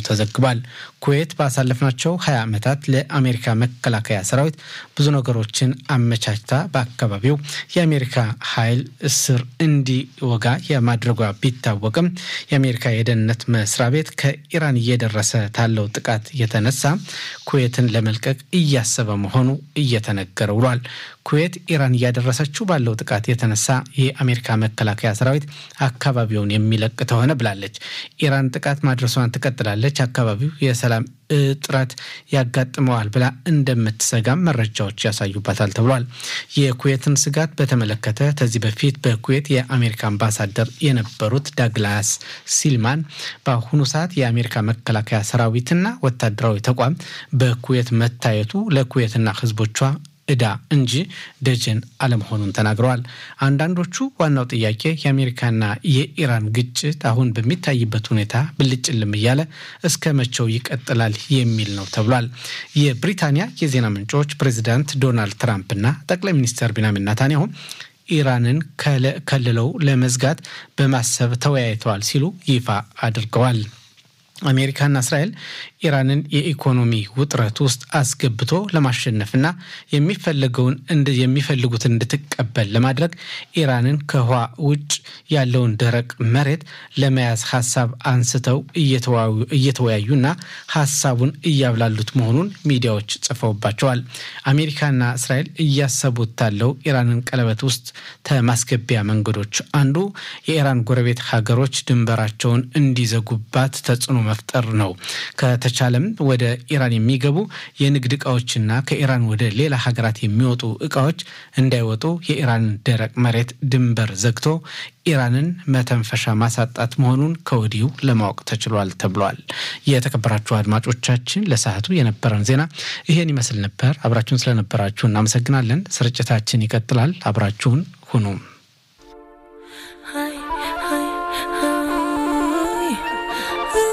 ተዘግቧል። ኩዌት ባሳለፍናቸው 20 ዓመታት ለአሜሪካ መከላከያ ሰራዊት ብዙ ነገሮችን አመቻችታ በአካባቢው የአሜሪካ ኃይል እስር እንዲወጋ የማድረጓ ቢታወቅም የአሜሪካ የደህንነት መስሪያ ቤት ከኢራን እየደረሰ ታለው ጥቃት የተነሳ ኩዌትን ለመልቀቅ እያሰበ መሆኑ እየተነገረ ውሏል። ኩዌት ኢራን እያደረሰችው ባለው ጥቃት የተነሳ የአሜሪካ መከላከያ ሰራዊት አካባቢውን የሚለቅ ተሆነ ብላለች። ኢራን ጥቃት ማድረሷን ትቀጥላለች፣ አካባቢው የሰላም እጥረት ያጋጥመዋል ብላ እንደምትሰጋም መረጃዎች ያሳዩባታል ተብሏል። የኩዌትን ስጋት በተመለከተ ከዚህ በፊት በኩዌት የአሜሪካ አምባሳደር የነበሩት ዳግላስ ሲልማን በአሁኑ ሰዓት የአሜሪካ መከላከያ ሰራዊትና ወታደራዊ ተቋም በኩዌት መታየቱ ለኩዌትና ሕዝቦቿ እዳ እንጂ ደጀን አለመሆኑን ተናግረዋል። አንዳንዶቹ ዋናው ጥያቄ የአሜሪካና የኢራን ግጭት አሁን በሚታይበት ሁኔታ ብልጭልም እያለ እስከ መቼው ይቀጥላል የሚል ነው ተብሏል። የብሪታንያ የዜና ምንጮች ፕሬዚዳንት ዶናልድ ትራምፕና ጠቅላይ ሚኒስትር ቢንያሚን ኔታንያሁ ኢራንን ከልለው ለመዝጋት በማሰብ ተወያይተዋል ሲሉ ይፋ አድርገዋል። አሜሪካና እስራኤል ኢራንን የኢኮኖሚ ውጥረት ውስጥ አስገብቶ ለማሸነፍና የሚፈለገውን የሚፈልጉትን እንድትቀበል ለማድረግ ኢራንን ከውሃ ውጭ ያለውን ደረቅ መሬት ለመያዝ ሀሳብ አንስተው እየተወያዩና ሀሳቡን እያብላሉት መሆኑን ሚዲያዎች ጽፈውባቸዋል። አሜሪካና እስራኤል እያሰቡት ታለው ኢራንን ቀለበት ውስጥ ከማስገቢያ መንገዶች አንዱ የኢራን ጎረቤት ሀገሮች ድንበራቸውን እንዲዘጉባት ተጽዕኖ መፍጠር ነው። ከተቻለም ወደ ኢራን የሚገቡ የንግድ እቃዎችና ከኢራን ወደ ሌላ ሀገራት የሚወጡ እቃዎች እንዳይወጡ የኢራን ደረቅ መሬት ድንበር ዘግቶ ኢራንን መተንፈሻ ማሳጣት መሆኑን ከወዲሁ ለማወቅ ተችሏል ተብሏል። የተከበራችሁ አድማጮቻችን ለሰዓቱ የነበረን ዜና ይሄን ይመስል ነበር። አብራችሁን ስለነበራችሁ እናመሰግናለን። ስርጭታችን ይቀጥላል። አብራችሁን ሁኑ።